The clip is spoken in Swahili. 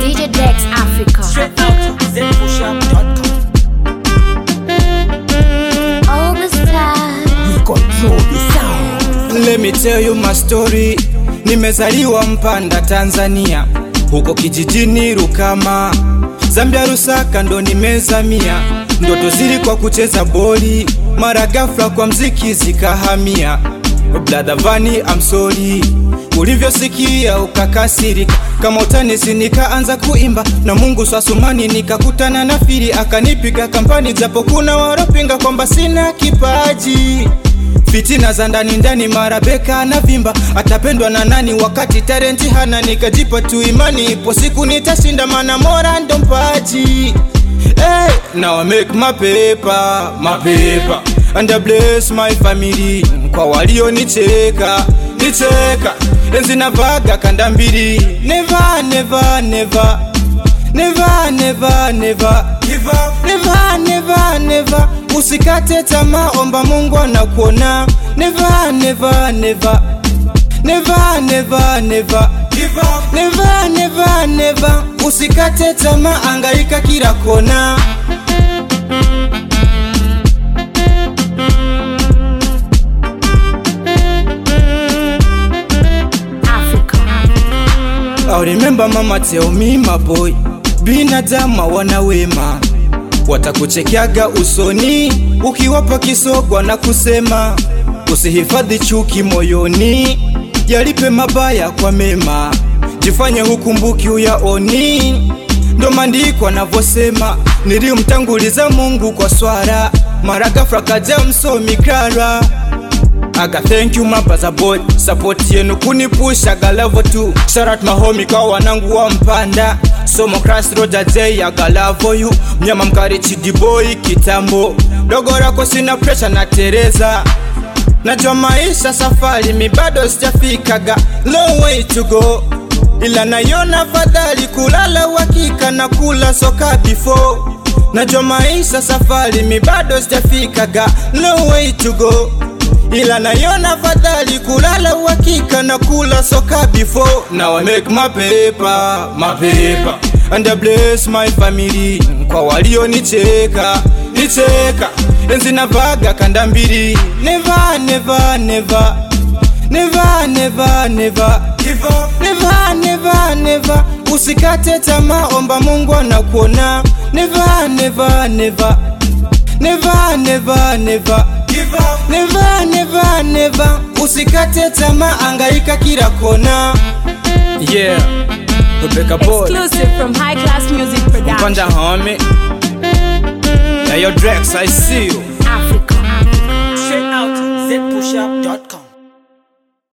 DJ Dex Africa. Straight out zpushup.com. All the stars. We control the sound. Let me tell you my story. Nimezaliwa Mpanda, Tanzania, huko kijijini Rukama, Zambia, Lusaka ndo nimezamia. Ndoto zilikuwa kucheza boli, mara ghafla kwa mziki zikahamia. Brother Vani, I'm sorry ulivyosikia ukakasirika, kama utanisi nikaanza kuimba na Mungu swasumani, nikakutana na Fili akanipiga kampani, japo kuna waropinga kwamba sina kipaji fitina za ndani ndani, mara beka na vimba, atapendwa na nani wakati talenti hana? Nikajipa tu imani, ipo siku nitashinda, mana mora ndo mpaji. Hey, now I make my paper, my paper and I bless my family. Kwa walionicheka nicheka, enzi navaga kanda mbili, never never never never never never give up never never never usikate tamaa omba mungu anakuona never never never never never never give up never never never usikate tamaa angaika kila kona Africa. I remember mama tell me my boy, binadamu wana wema, watakuchekeaga usoni ukiwapa kisogwa na kusema usihifadhi chuki moyoni, yalipe mabaya kwa mema, jifanye hukumbuki uyaoni. Ndo maandiko anavyosema, nilimtanguliza Mungu kwa swara, mara ghafla kaja msomi Clara Aga thank you my brother boy Support yenu kunipusha galavo tu Shout out my homie kwa wanangu wa mpanda Somo Crash Roger J aga love you Mnyama mkari chidi boy kitambo Dogo lako sina pressure na Tereza Najua maisha safari mi bado sijafikaga Long way to go ila nayona fadhali kulala uhakika na kula soka before Najua maisha safari mi bado sijafikaga Long way to go ila nayona fadhali kulala uhakika na kula soka before now I make my paper, my paper and I bless my family kwa walionicheka nicheka enzi navaga kanda mbili never never never never never never give up never never never usikate tamaa omba Mungu anakuona never never never never never never give up never never never usikate tamaa angaika kila kona yeah Rebecca boy Exclusive from High Class Music Production. Panda homie Now your Drex I see you Africa.